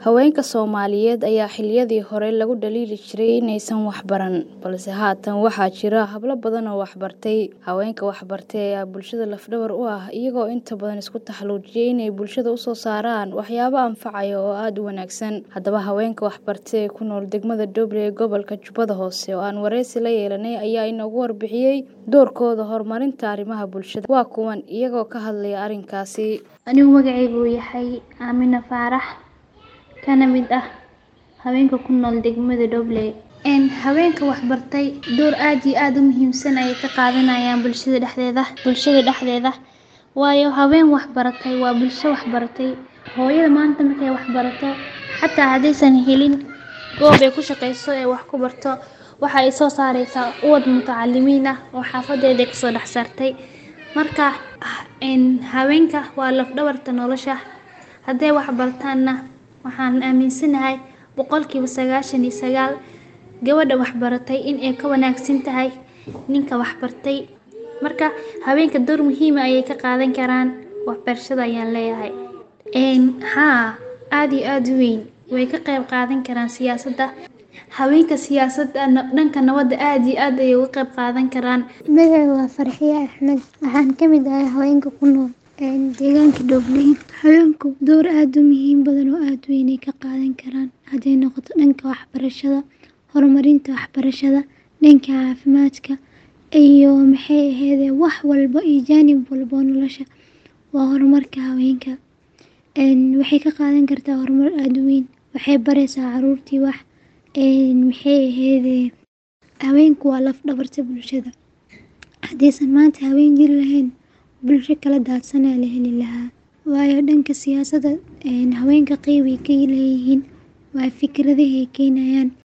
Haweenka Soomaaliyeed ayaa xilliyadii hore lagu dhaliili jiray inaysan wax baran, balse haatan waxaa jira hablo badan oo wax bartay. Haweenka wax bartay ayaa bulshada laf-dhabar u ah, iyagoo inta badan isku taxallujiyay inay bulshada u soo saaraan waxyaabo anfacaya oo aad u wanaagsan. Haddaba, haweenka wax bartay ee ku nool degmada Doble ee gobolka Jubbada Hoose oo aan wareysi la yeelanay ayaa inoogu warbixiyay doorkooda horumarinta arrimaha bulshada. Waa kuwan iyagoo ka hadlaya arrinkaasi. Anigu magacaygu yahay Aamina Faarax, kana mid ah haweenka ku nool degmada Doble. Een haweenka wax bartay door aad iyo aad u muhiimsan ayay ka qaadanayaan bulshada dhexdeeda, bulshada dhexdeeda. Waayo haween wax baratay waa bulsho wax baratay. Hooyada maanta markay wax barato, xataa haddaysan helin goob ay ku shaqeyso ee wax ku barto, waxa ay soo saaraysaa uwad mutacalimiin ah oo xaafadeeda ka soo dhex saartay. Marka een haweenka waa laf-dhabarta nolosha. Hadday wax bartaanna waxaan aaminsanahay boqolkiiba sagaashan iyo sagaal gabadha wax baratay in ay ka wanaagsan tahay ninka wax bartay. Marka haweenka door muhiim ah ayay ka qaadan karaan waxbarashada ayaan leeyahay. Een haa aad iyo aad u weyn way ka qayb qaadan karaan siyaasadda. Haweenka siyaasadda dhanka nabadda aad iyo aad ayay uga qayb qaadan karaan. Magacaygu waa Farxiyo Axmed. Waxaan ka mid ahay haweenka ku nool deegaanka Doble. Haweenku door aad u muhiim badan oo aad u weyn ay ka qaadan karaan hadday noqoto dhanka waxbarashada, horumarinta waxbarashada, dhanka caafimaadka iyo maxay ahaydee wax walba iyo jaanib walba oo nolosha waa horumarka haweenka. Een waxay ka qaadan kartaa horumar aad u weyn. Waxay baraysaa carruurtii wax een maxay ahaydee haweenku waa laf-dhabarta bulshada. Haddaysan maanta haween jiri lahayn, bulsho kala daadsan ayaa la heli lahaa. Waayo dhanka siyaasadda een haweenka qeyb ay ka leeyihiin waa fikradaha ay keenayaan.